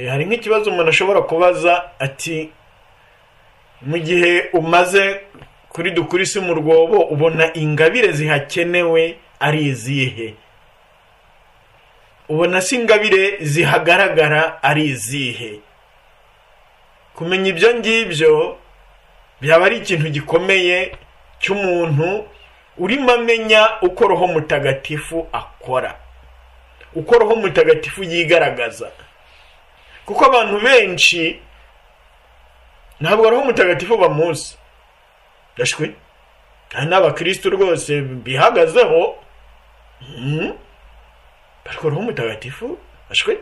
hari nk'ikibazo umuntu ashobora kubaza ati mu gihe umaze kuri dukurisi mu rwobo ubona ingabire zihakenewe ari izihe ubona si ingabire zihagaragara ari izihe kumenya ibyo ngibyo byaba ari ikintu gikomeye cy'umuntu urimo amenya uko roho mutagatifu akora uko roho mutagatifu yigaragaza kuko abantu benshi ntabwo roho mutagatifu bamuzi ndashwe kandi n'abakirisitu rwose bihagazeho ariko roho mutagatifu ndashwe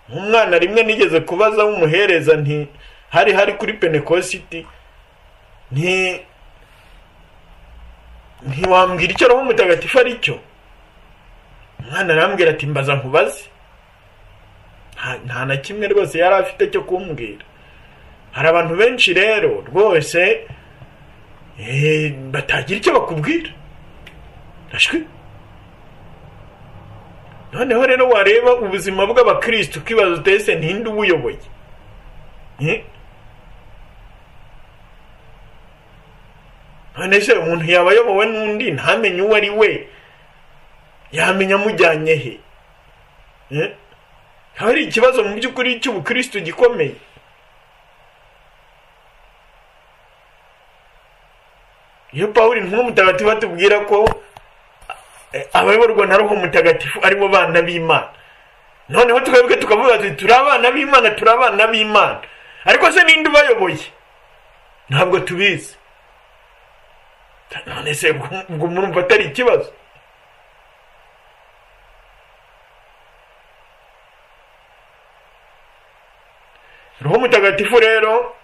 nk'umwana rimwe nigeze kubaza w'umuhereza nti hari hari kuri penekositi nti ntiwambwira icyo roho mutagatifu ari cyo umwana arambwira ati mbaza nkubaze nta na kimwe rwose yari afite cyo kumbwira hari abantu benshi rero rwose batagira icyo bakubwira noneho rero wareba ubuzima bw'abakirisitu ukibaza utese ntinde ubuyoboye none se umuntu yaba ayobowe n'undi ntamenye uwo ari we yamenya amujyanye he haba ari ikibazo mu by'ukuri cy'ubukirisitu gikomeye iyo pawuri ntumwe mutagatifu atubwira ko abayoborwa na roho mutagatifu aribo bana b'imana noneho tukavuga tukavuga tuti turi abana b'imana turi abana b'imana ariko se ninde ubayoboye ntabwo tubizi none se ubwo murumva atari ikibazo roho mutagatifu rero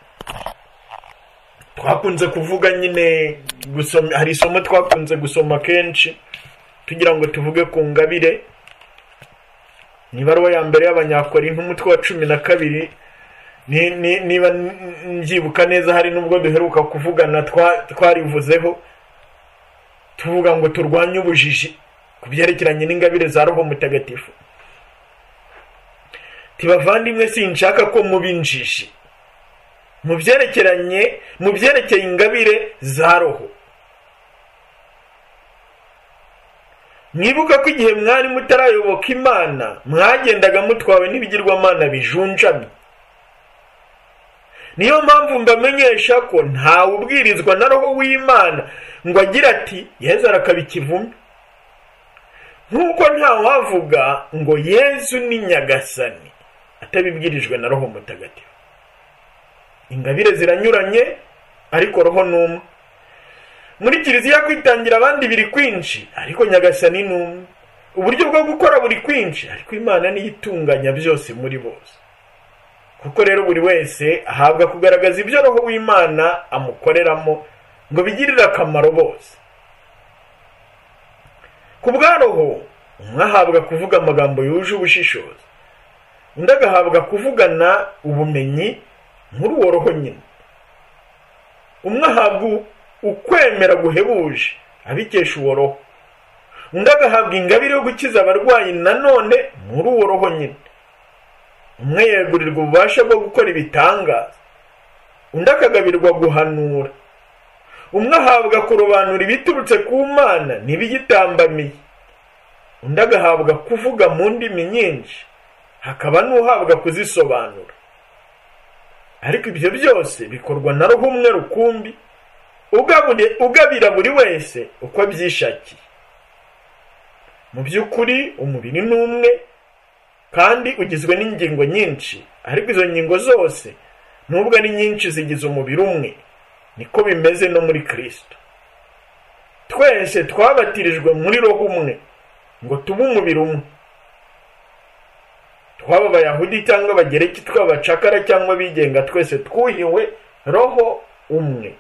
twakunze kuvuga nyine gusoma hari isomo twakunze gusoma kenshi tugira ngo tuvuge ku ngabire ni ibaruwa ya mbere y'abanyakori n'umutwe wa cumi na kabiri niba mbyibuka neza hari n'ubwo duheruka kuvugana twarivuzeho tuvuga ngo turwanye ubujiji ku byerekeranye n'ingabire za roho mutagatifu tibavandimwe sinshaka ko muba injiji mu byerekeranye mu byerekeye ingabire za roho mwibuka ko igihe mwari mutarayoboka imana mwagendaga mutwawe n'ibigirwamana bijunjamye niyo mpamvu mbamenyesha ko ntawe ubwirizwa na roho w'imana ngo agire ati yezu arakaba ikivume nk'uko ntawavuga ngo yezu ni nyagasani atabibwirijwe na roho mutagatifu ingabire ziranyuranye ariko roho ni umwe muri kiliziya kwitangira abandi biri kwinshi ariko nyagasani ni umwe uburyo bwo gukora buri kwinshi ariko imana niyo itunganya byose muri bose kuko rero buri wese ahabwa kugaragaza ibyo roho w'imana amukoreramo ngo bigirire akamaro bose ku bwa roho umwe ahabwa kuvuga amagambo yuje ubushishozi undi agahabwa kuvugana ubumenyi muri uwo roho nyine umwe ahabwa ukwemera guhebuje abikesha uwo roho undi agahabwa ingabire yo gukiza abarwayi nanone muri uwo roho nyine umwe yegurirwa ububasha bwo gukora ibitangaza undi akagabirwa guhanura umwe ahabwa kurobanura ibiturutse ku mana n'ibiyitambamiye undi agahabwa kuvuga mu ndimi nyinshi hakaba n'uhabwa kuzisobanura ariko ibyo byose bikorwa na roho umwe rukumbi ugabira buri wese uko abyishakiye mu by'ukuri umubiri ni umwe kandi ugizwe n'ingingo nyinshi ariko izo ngingo zose nubwo ari nyinshi zigize umubiri umwe niko bimeze no muri kirisito twese twabatirijwe muri roho umwe ngo tube umubiri umwe twaba abayahudi cyangwa abagereki twaba abacakara cyangwa abigenga twese twuhiwe roho umwe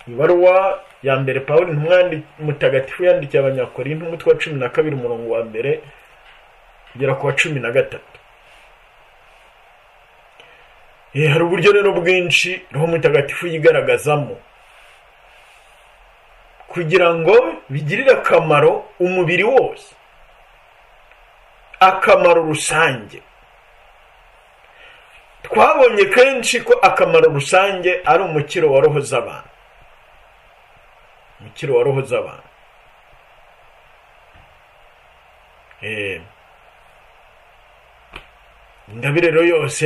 ibaruwa ya mbere paul ntumwandi mutagatifu yandikiye abanyakori n'umutwe wa cumi na kabiri umurongo wa mbere kugera ku wa cumi na gatatu hari uburyo rero bwinshi roho mutagatifu yigaragazamo kugira ngo bigirire akamaro umubiri wose akamaro rusange twabonye kenshi ko akamaro rusange ari umukiro wa roho z'abantu umukiro wa roho z'abantu ingabire rero yose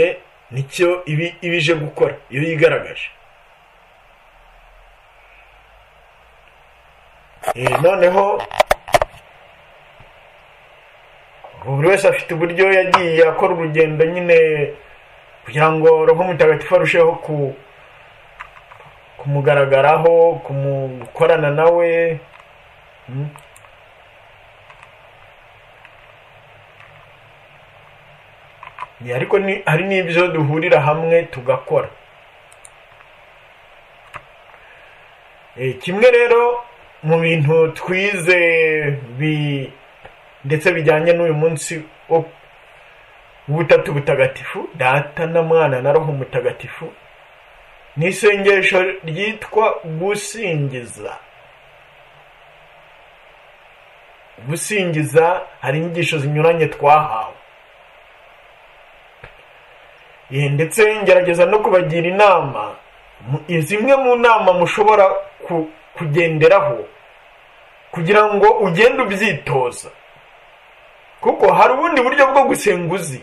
nicyo iba ije gukora iyo yigaragaje noneho buri wese afite uburyo yagiye akora urugendo nyine kugira ngo roho mutagatifu arusheho kumugaragaraho gukorana nawe ariko hari n'ibyo duhurira hamwe tugakora kimwe rero mu bintu twize ndetse bijyanye n'uyu munsi wo ubutatu butagatifu data na mwana na roho mutagatifu ni isengesho ryitwa gusingiza gusingiza hari inyigisho zinyuranye twahawe ndetse ngerageza no kubagira inama zimwe mu nama mushobora kugenderaho kugira ngo ugende ubyitoza kuko hari ubundi buryo bwo gusenga uzi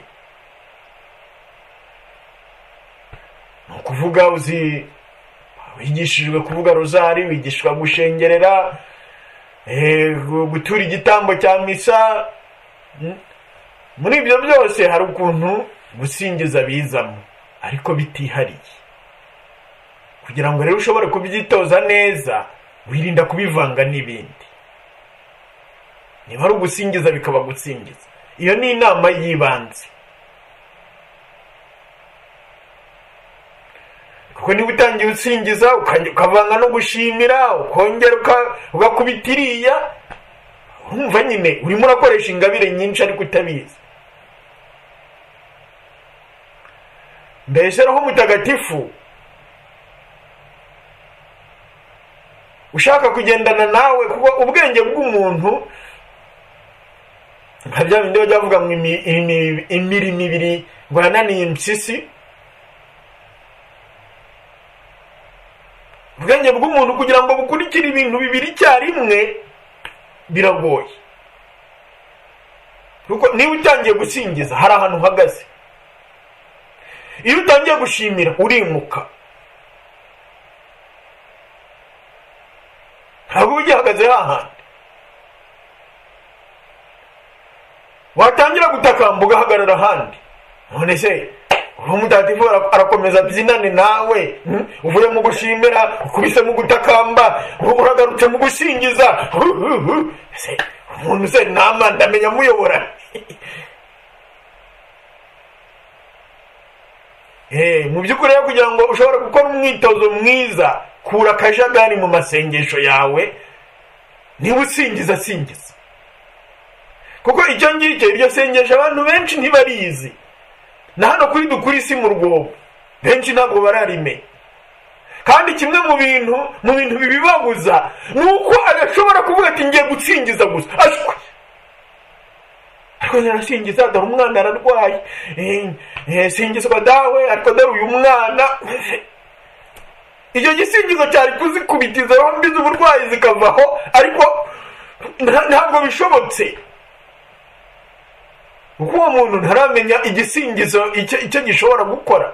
ni ukuvuga uzi wigishijwe kuvuga rozari wigishwa gushengerera gutura igitambo cya misa muri ibyo byose hari ukuntu gusingiza bizamo ariko bitihariye kugira ngo rero ushobore kubyitoza neza wirinda kubivanga n'ibindi niba ari ugusingiza bikaba gusingiza iyo ni inama y'ibanze kuko niba utangiye usingiza ukavanga no gushimira ukongera ugakubita iriya urumva nyine urimo urakoresha ingabire nyinshi ariko utabizi mbese roho mutagatifu ushaka kugendana nawe kuko ubwenge bw'umuntu nka bya bindi bajya bavuga ngo imirimo ibiri ngo yananiye impyisi ubwenge bw'umuntu kugira ngo bukurikire ibintu bibiri icyarimwe biragoye kuko niba utangiye gusingiza hari ahantu uhagaze iyo utangiye gushimira urimuka ntabwo uba ugihagaze hahandi watangira gutakamba ugahagarara ahandi none se uwo mutagatifu arakomeza abyinane nawe uvuye mu gushimira ukubise mu gutakamba uragarutse mu gusingiza umuntu se nama ndamenya amuyobora mu by'ukuri rero kugira ngo ushobore gukora umwitozo mwiza kura akajagari mu masengesho yawe niba usingiza asingiza kuko icyo ngicyo iryo sengesho abantu benshi ntibarizi na hano kuri dukuri isi mu rwobo benshi ntabwo bararime kandi kimwe mu bintu mu bintu bibibabuza ni uko adashobora kuvuga ati ngiye gutsingiza gusa ashwe ariko yarasingiza dore umwana ararwaye singizwa dawe ariko dore uyu mwana icyo gisingizo cyari kuzikubitiza rombi z'uburwayi zikavaho ariko ntabwo bishobotse kuko uwo muntu ntaramenya igisingizo icyo gishobora gukora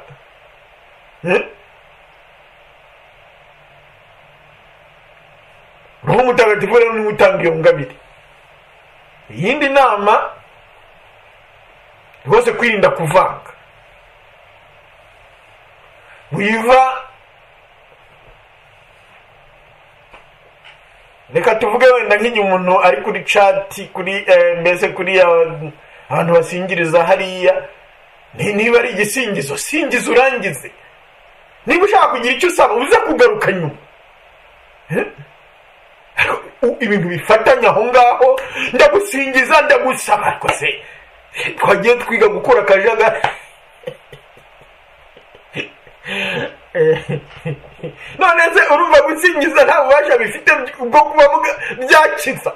roho mutagatifu rero niwe utanga iyo ngabire iyindi nama rwose kwirinda kuvanga wiva reka tuvuge wenda nk'igihe umuntu ari kuri cati kuri mbese kuri ya abantu basingiriza hariya niba ari igisingizo singiza urangize niba ushaka kugira icyo usaba uza kugaruka nyuma ibintu bifatanya aho ngaho ndagusingiza ndagusaba ariko se twagiye twiga gukora akajaga none se urumva gusingiza nta bubasha bifite bwo kuba byakiza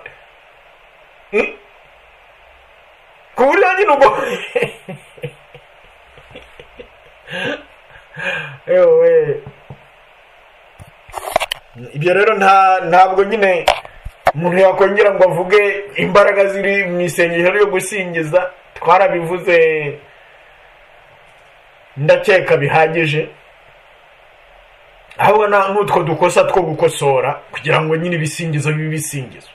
ku buryo nyine ubwo yewe ibyo rero nta ntabwo nyine umuntu yakongera ngo avuge imbaraga ziri mu isengesho ryo gusingiza twarabivuze ndakeka bihagije aho ubona nk'utwo dukosa two gukosora kugira ngo nyine ibisingizo bibe ibisingizo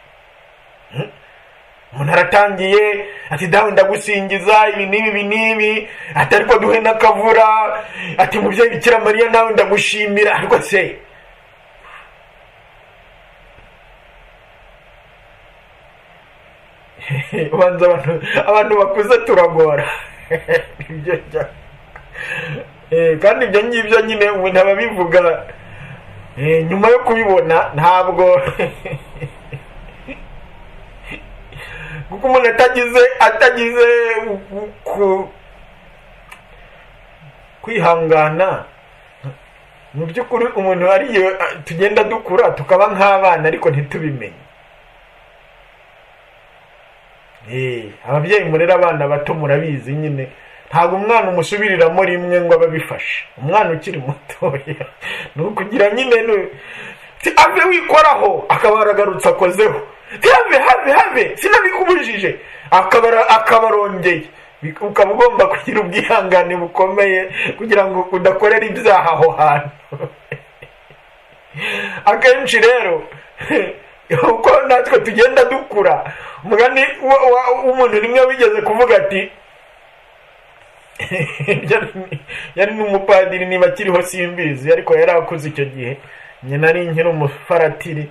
umuntu aratangiye ati dawe ndagusingiza ibi n'ibi ibi n'ibi ati ariko duhe n'akavura ati mubyeyi bikira mariya nawe ndagushimira ariko se ubanza abantu abantu bakuze turagora Nibyo njya- Eh, kandi ibyo ngibyo nyine umuntu aba abivuga eh, nyuma yo kubibona ntabwo kuko umuntu atagize atagize ku- ku- kwihangana mu by'ukuri umuntu ariyo tugenda dukura tukaba nk'abana ariko ntitubimenye Eh, ababyeyi murera abana bato murabizi nyine ntabwo umwana umusubiriramo rimwe ngo abe abifashe umwana ukiri mutoya ni ukugira nyine ni- ti ave wikoraho akaba yaragarutse akozeho ti have have have sinabikubujije akaba akabarongeye ukaba ugomba kugira ubwihangane bukomeye kugira ngo udakorera ibyaha aho hantu akenshi rero uko natwe tugenda dukura umugani wa- wa- w'umuntu rimwe wigeze kuvuga ati yari- yari n'umupadiri niba akiriho simbizi ariko yari akuze icyo gihe nyina nari nkiri umufaratiri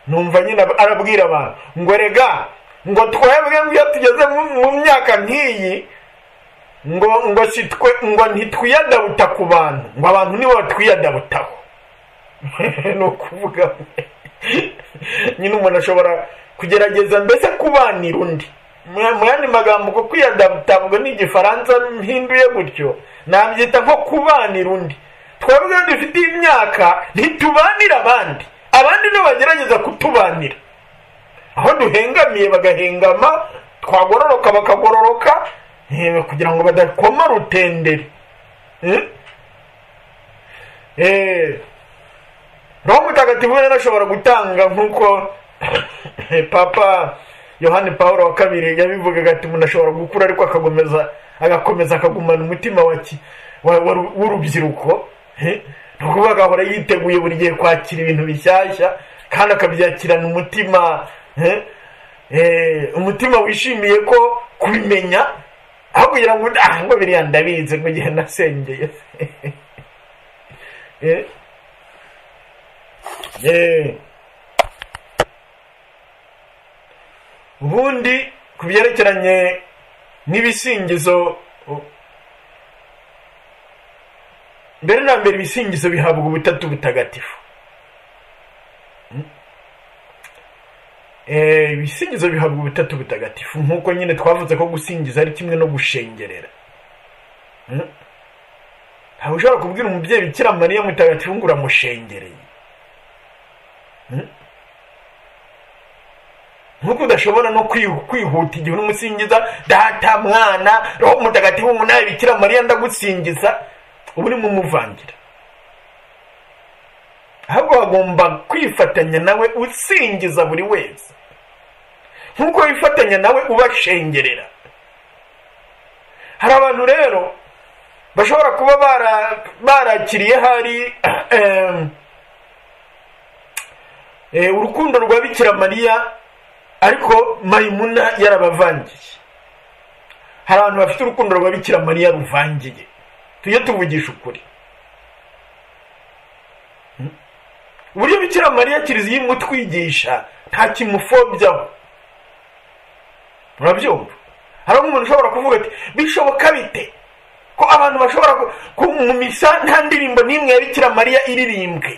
numva nyine arabwira abantu ngo rega ngo twebwe nk'iyo tugeze mu- mu myaka nk'iyi ngo ngo sitwe ngo ntitwiyadabuta ku bantu ngo abantu nibo batwiyadabutaho ni ukuvuga nyine umuntu ashobora kugerageza mbese kubanira undi Mu- mu yandi magambo ko kwiyadabtabwa n'igifaransa mpinduye gutyo nabyita nko kubanira undi twebwe iyo dufite imyaka ntitubanira abandi abandi nibo bagerageza kutubanira aho duhengamiye bagahengama twagororoka bakagororoka eh, kugira ngo badakoma rutenderi Eh? Eh, roho mutagatifu rero ashobora gutanga nk'uko papa yohani paul wa kabiri yabivugaga ati umuntu ashobora gukura ariko akakomeza agakomeza akagumana umutima wa ki- wa- wa- w'urubyiruko eh? ni ukuvuga agahora yiteguye buri gihe kwakira ibintu bishyashya kandi akabyakirana umutima eh? Eh, umutima wishimiye ko kubimenya aho kugira ngo ah ngo biriya ndabizi ngo igihe nasengeye Eh? Eh. ubundi ku byerekeranye n'ibisingizo u- mbere na mbere ibisingizo bihabwa ubutatu butagatifu Mm. Eh, ibisingizo bihabwa ubutatu butagatifu nk'uko nyine twavuze ko gusingiza ari kimwe no gushengerera Mm. ntabwo ushobora kubwira umubyeyi bikira mariya mutagatifu ngo uramushengereye nk'uko udashobora no kwi- kwihuta igihe urumusingiza data mwana roho mutagatifu umunani bikira mariya ndagusingiza uba urimo umuvangira ahubwo wagomba kwifatanya nawe usingiza buri wese nk'uko wifatanya nawe ubashengerera hari abantu rero bashobora kuba bara- barakiriye hari em, eh, urukundo rwa bikira mariya ariko mayimuna yarabavangiye hari abantu bafite urukundo rwa bikira mariya ruvangiye tujye tuvugisha ukuri Hmm? uburyo bikira mariya kiliziya imutwigisha nta kimufobyaho murabyumva hari umuntu ushobora kuvuga ati bishoboka bite ko abantu bashobora ku- ku- mu misa nta ndirimbo n'imwe ya bikira mariya iririmbwe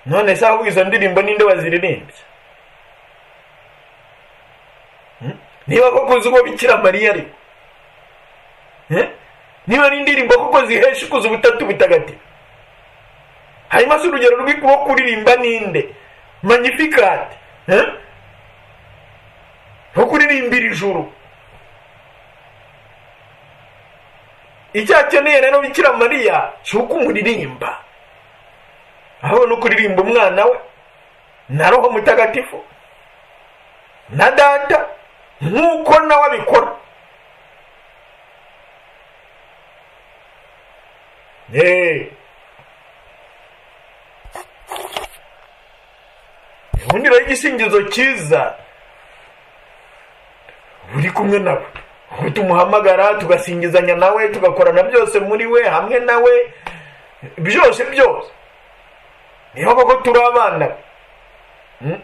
none se ahubwo izo ndirimbo ninde waziririmbye Hmm? niba koko uzi uwo bikira mariya ari Eh? niba n'indirimbo koko zihesha ukuza ubutatu butagatifu hanyuma si urugero rw'ikuba kuririmba ninde magnificate nko kuririmbira ijuru icyo akeneye rero bikira mariya si uko umuririmba ahubwo ni ukuririmba umwana we na roho mutagatifu na data nk'uko nawe abikora eee ubundi rero igisingizo cyiza uri kumwe nawe aho tumuhamagara tugasingizanya nawe tugakorana byose muri we hamwe nawe byose byose niyo koko turi abana be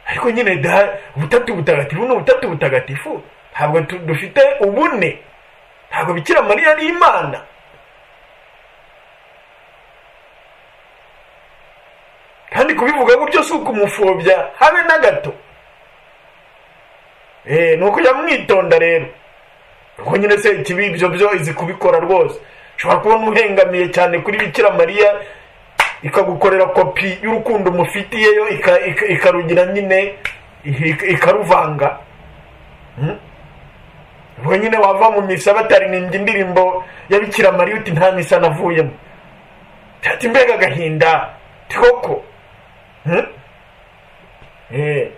ariko nyine da ubutatu butagatifu ni ubutatu butagatifu ntabwo tu- dufite ubune ntabwo bikira mariya ari imana kandi kubivuga gutyo si ukumupfobya habe na gato Eh, ni ukujya mwitonda rero kuko nyine se ikibi ibyo byo izi kubikora rwose ushobora kubona uhengamiye cyane kuri bikira mariya ikagukorera kopi y'urukundo umufitiyeyo ika- ika- ikarugira nyine ika- ikaruvanga Hmm? ubwo nyine wava mu misa bataririmbye indirimbo ya bikira mariya uti nta misa navuyemo ati mbega agahinda ti koko Hmm? Eh.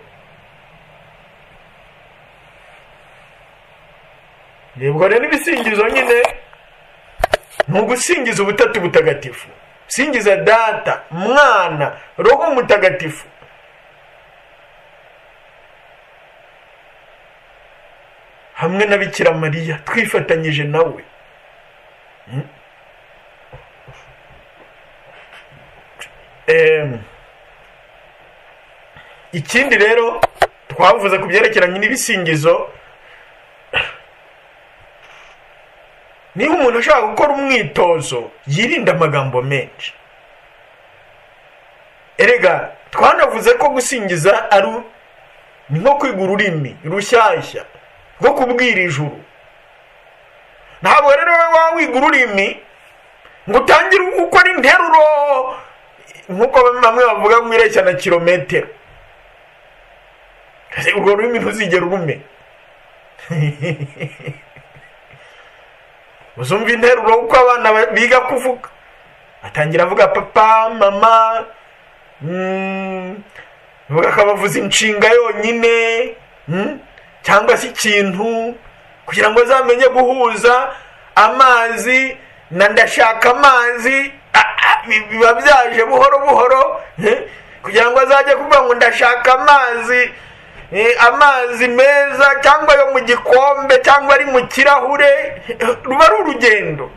yego rero ibisingizo nyine ni ugusingiza ubutatu butagatifu singiza data mwana roho mutagatifu hamwe na bikira mariya twifatanyije nawe Mm. Em, ikindi rero twavuze ku byerekeranye n'ibisingizo niba umuntu ashaka gukora umwitozo yirinda amagambo menshi erega twanavuze ko gusingiza ari u- ni nko kwiga ururimi rushyashya rwo kubwira ijuru ntabwo rero wowe waba wiga ururimi ngo utangire gukora interuro nk'uko bamwe bavuga ngo ireshya na kilometero Ese urwo rurimi ntuzigere urume uzumva interuro uko abana ba- biga kuvuga atangira avuga papa mama mm, avuga akabavuza inshinga yonyine mm, cyangwa se ikintu kugira ngo azamenye guhuza amazi na ndashaka amazi ah, ah, bi- biba byaje buhoro buhoro eh, kugira ngo azajye kuvuga ngo ndashaka amazi eh, amazi meza cyangwa ayo mu gikombe cyangwa ari mu kirahure eh, ruba ari urugendo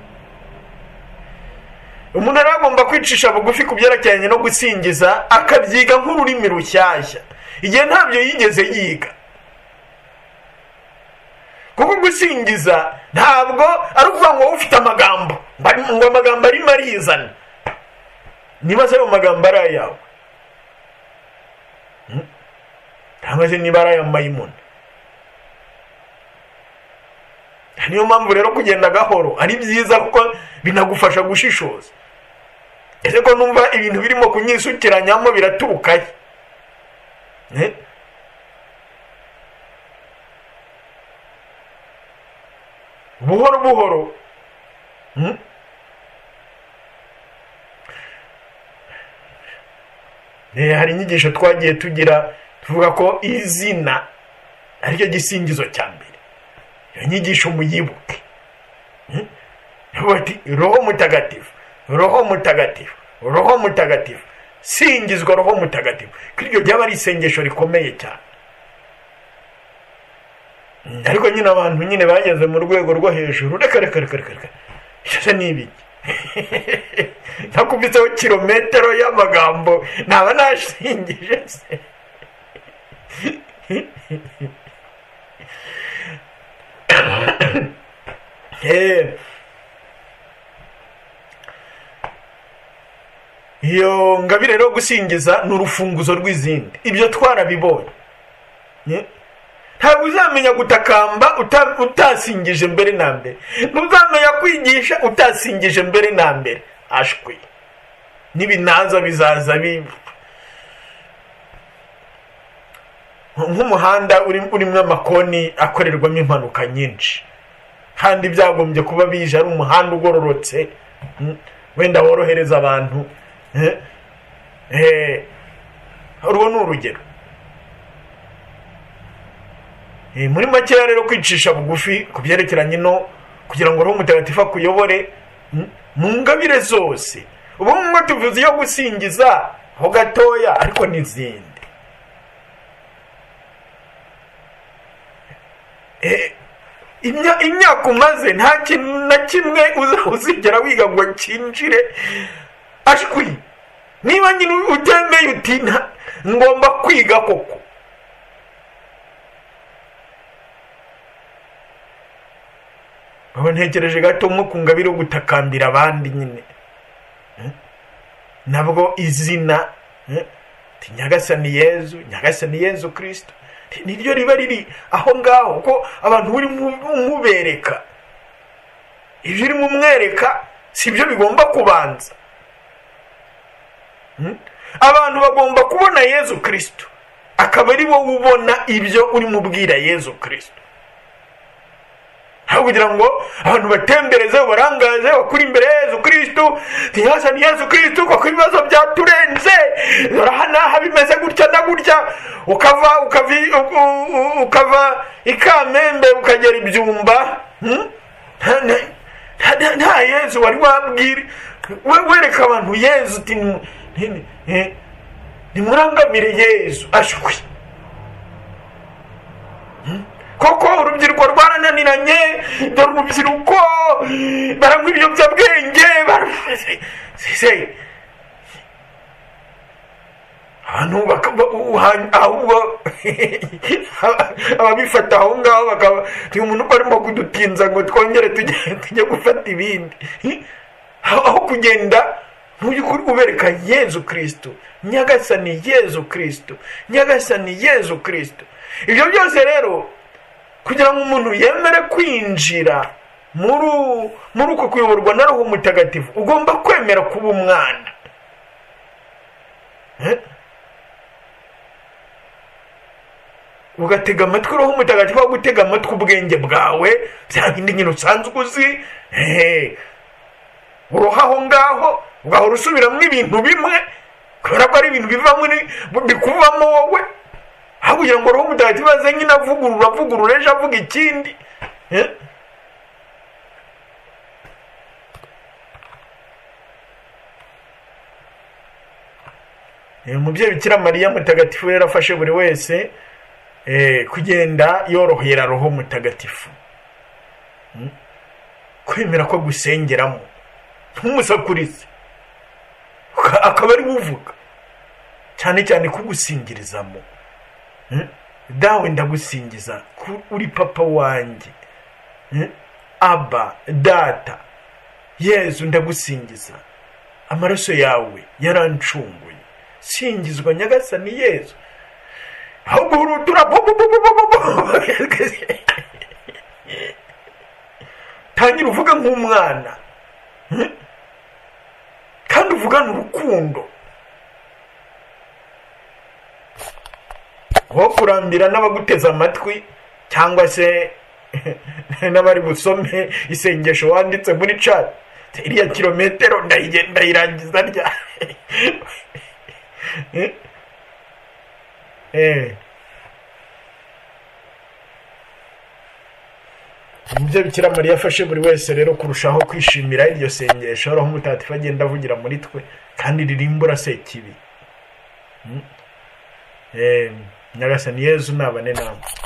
umuntu rero agomba kwicisha bugufi ku byerekeranye no gusingiza akabyiga nk'ururimi rushyashya igihe ntabyo yigeze yiga kuko gusingiza ntabwo ari ukuvuga ngo wowe ufite amagambo ngo ari- ngo amagambo arimo arizana niba se ayo magambo ari ayawe Hmm? cyangwa se niba ari aya mayimuna niyo mpamvu rero kugenda gahoro ari byiza kuko binagufasha gushishoza ese ko numva ibintu birimo kunyisukiranyamo biraturukaye Eh? buhoro buhoro Hmm? Eh, hari inyigisho twagiye tugira tuvuga ko izina aricyo gisingizo cya mbere iyo nyigisho muyibuke Hmm? bati roho mutagatifu roho mutagatifu roho mutagatifu singizwa roho mutagatifu ko iryo ryaba ari isengesho rikomeye cyane Mm, ariko nyine abantu nyine bageze mu rwego rwo hejuru reka reka reka reka reka ese ni ibiki nakubitseho kilometero y'amagambo naba nashingije se Eh, iyo ngabire rero gusingiza ni urufunguzo rw'izindi ibyo twarabibonye Ye? ntabwo uzamenya gutakamba uta- utasingije mbere na mbere ntuzamenya kwigisha utasingije mbere na mbere ashwi n'ibinaza bizaza bi nk'umuhanda urimo amakoni akorerwamo impanuka nyinshi kandi byagombye kuba bije ari umuhanda ugororotse mm, wenda worohereza abantu eh, eh, urwo ni urugero Eh, muri makeya rero kwicisha bugufi ku byerekeranye no kugira ngo roho mutagatifu akuyobore mm, mu ngabire zose ubu ngubu tuvuze iyo gusingiza ho gatoya ariko n'izindi Eh, imya- imyaka umaze nta kintu na kimwe uza- uzigera wiga ngo cyinjire ashwi niba nyine utemeye uti "Nta- ngomba kwiga koko Aba ntekereje gato nko ku ngabire yo gutakambira abandi nyine Eh? nabwo izina eh, ti nyagasani yezu nyagasani yezu kirisito niryo riba riri aho ngaho ko abantu uri mubereka ibyo urimo umwereka si byo bigomba kubanza Mm? abantu bagomba kubona yezu kirisito akaba ari wowe ubona ibyo urimo ubwira yezu kirisito aho kugira ngo abantu batembereze barangaze bakuri imbere ya yezu kirisitu ntiyasa ni yezu kirisitu kuko ibibazo byaturenze aha bimeze gutya na gutya ukava ukava i- u- u- ukava i kamembe ukagera ibyumba hmm? nta nta- nta- nta yezu wari wabwira we- wereka abantu yezu uti ni- ni- ni- nimurangamire yezu ashwi koko urubyiruko rwarananiranye dore urubyiruko baranywa ibiyobyabwenge bara- se abantu baka- ba- uha- ahubwo ababifata aho ngaho bakaba ni umuntu uko arimo kudutinza ngo twongere tujye tujye gufata ibindi aho aho kugenda mu by'ukuri ubereka yezu kirisito nyagasani yezu kirisito nyagasani yezu kirisito ibyo byose rero kugira ngo umuntu yemere kwinjira muri muri uko kuyoborwa na roho mutagatifu ugomba kwemera kuba umwana Eh? ugatega amatwi roho mutagatifu aho gutega amatwi ubwenge bwawe bya bindi nyine usanzwe uzi eh, uroha aho ngaho ugahora usubiramo ibintu bimwe kubera ko ari ibintu biva muri bikuvamo wowe aho kugira ngo roho mutagatifu aze nyine avugurura avugurura ejo avuga ikindi Eh? Eh, umubyeyi bikira mariya mutagatifu rero afashe buri wese eh, kugenda yorohera roho mutagatifu Mm? kwemera ko gusengeramo ntumusakurize Uka- akaba ari we uvuga cyane cyane kugusingirizamo Mm? dawe ndagusingiza ku- uri papa wanjye Mm? aba data yezu ndagusingiza amaraso yawe yarancunguye singizwa nyagasani yezu aho guhurutura bo- bo- bo- bo- bo- bo- bo- tangira uvuga nk'umwana Mm? kandi uvugana urukundo wo kurambira n'abaguteze amatwi cyangwa se n'abari busome isengesho wanditse muri chat iriya kilometero ndayigen- ndayirangiza rya Eh. Nibyo Bikira Mariya afashe buri wese rero kurushaho kwishimira iryo sengesho roho mutagatifu agenda avugira muri twe kandi ririmbura sekibi Mm. Eh, nyagasani yezu nabane namwe